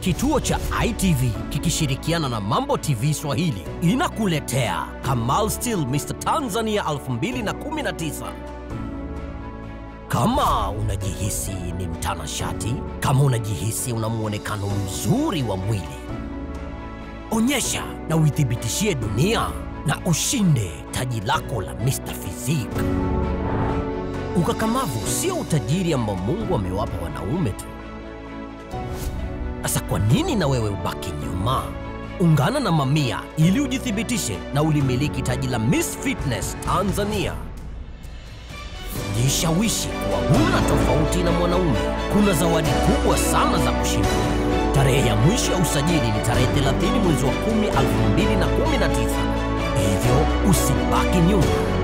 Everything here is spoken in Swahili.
Kituo cha ITV kikishirikiana na Mambo TV Swahili inakuletea Kamal Still Mr Tanzania 2019. Kama unajihisi ni mtanashati, kama unajihisi una muonekano mzuri wa mwili, onyesha na uithibitishie dunia na ushinde taji lako la Mr Physique. Ukakamavu sio utajiri ambao Mungu amewapa wanaume tu. Sasa kwa nini na wewe ubaki nyuma? Ungana na mamia ili ujithibitishe na ulimiliki taji la Miss Fitness Tanzania. Jishawishi kuwa huna tofauti na mwanaume. Kuna zawadi kubwa sana za kushinda. Tarehe ya mwisho ya usajili ni tarehe 30 mwezi wa 10 2019, hivyo usibaki nyuma.